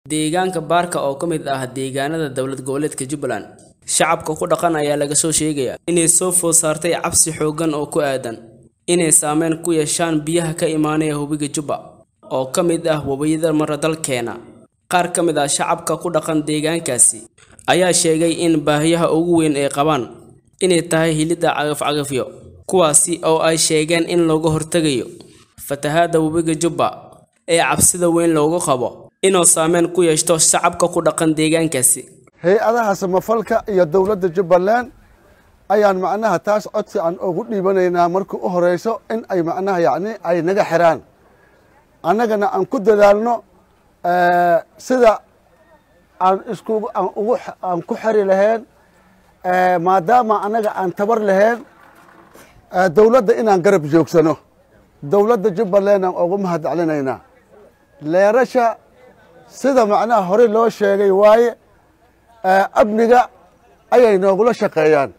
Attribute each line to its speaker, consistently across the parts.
Speaker 1: deegaanka baarka oo ka mid ah deegaanada dowlad goboleedka jubbaland shacabka ku dhaqan ayaa laga soo sheegaya inay soo food saartay cabsi xooggan oo ku aadan inay saameyn ku yeeshaan biyaha ka imaanaya webiga jubba oo ka mid ah webiyada mara dalkeena qaar ka mid ah shacabka ku dhaqan deegaankaasi ayaa sheegay in baahiyaha ugu weyn ay qabaan inay tahay hilidda cagaf-cagafyo kuwaasi oo ay sheegeen in looga hortegayo fatahaadda webiga jubba ee cabsida weyn loogu qabo inuu saameyn ku yeeshto shacabka ku dhaqan deegaankaasi
Speaker 2: hay-adaha samafalka iyo dowladda jubbaland ayaan macnaha taas codsi aan ugu dhiibanaynaa markii u horeyso in ay macnaha yacni ay naga xiraan annagana aan ku dadaalno sida aan isku aan ugu aan ku xeri lahayn maadaama annaga aan tabar lahayn dowladda inaan garab joogsano dowladda jubbaland aan ugu mahad celinaynaa leerasha sida macnaha horey loo sheegay waaye amniga ayay noogula shaqeeyaan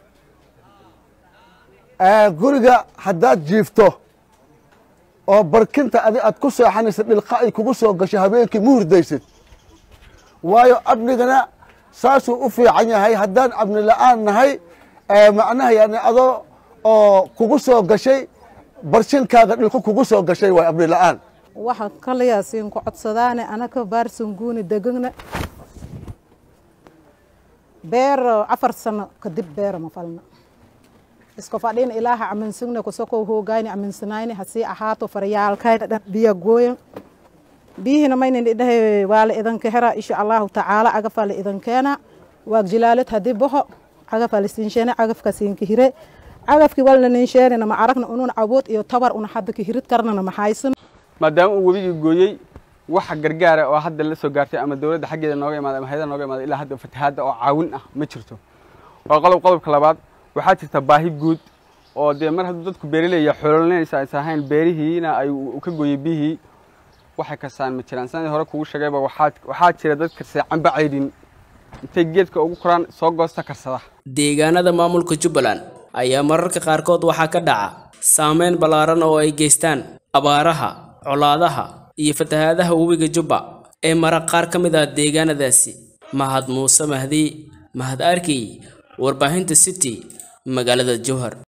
Speaker 2: guriga haddaad jiifto oo barkinta adi aad ku seexanaysa dhilqa ay kugu soo gasho habeenkii ma hurdaysid waayo amnigana saasuu u fiican yahay haddaan amni la-aan nahay macnaha yani adoo oo kugu soo gashay barshinkaaga dhilqo kugu soo gashay waay amni la-aan
Speaker 3: waxaan kalayaasiin ku codsadaane anaka baarsanguuni degana beer afar sano kadib beera ma falna iska fadhin ilaaha aminsigne kusoko hoogayni aminsanayni hasii ahaato faryaalkayna dhan biya gooyan biyihina maynin idhahe waala idanka hera insha allahu tacaala agafala idankeena waag jilaalad hadii boho agafala siinshene agafka siinka hire agafki walna ninsheenina ma aragna unun awood iyo tabar una hadda ka hirid karnana ma haysan
Speaker 4: maadaama uu webigii gooyey waxa gargaara oo hadda la soo gaartay ama dowladda xaggeeda nooga imaada ama hayada nooga imaada ilaa hadda fatahaadda oo caawin ah ma jirto waa qodob qodobka labaad waxaa jirta baahi guud oo dee mar hadduu dadku beerileeya xoololinaysa aysan ahayn beerihiina ay ka gooyey biyihii waxay kasaan ma jiraan sanadii hore kugu sheegayba waxaa waxaa jira dad karsada camba caydhin intay geedka ugu koraan soo goosta karsada
Speaker 1: deegaanada maamulka jubbaland ayaa mararka qaarkood waxaa ka dhaca saameyn ballaaran oo ay geystaan abaaraha colaadaha iyo fatahaadaha webiga jubba ee mara qaar ka mid ah deegaanadaasi mahad muuse mahdi mahad arkey warbaahinta city magaalada jowhar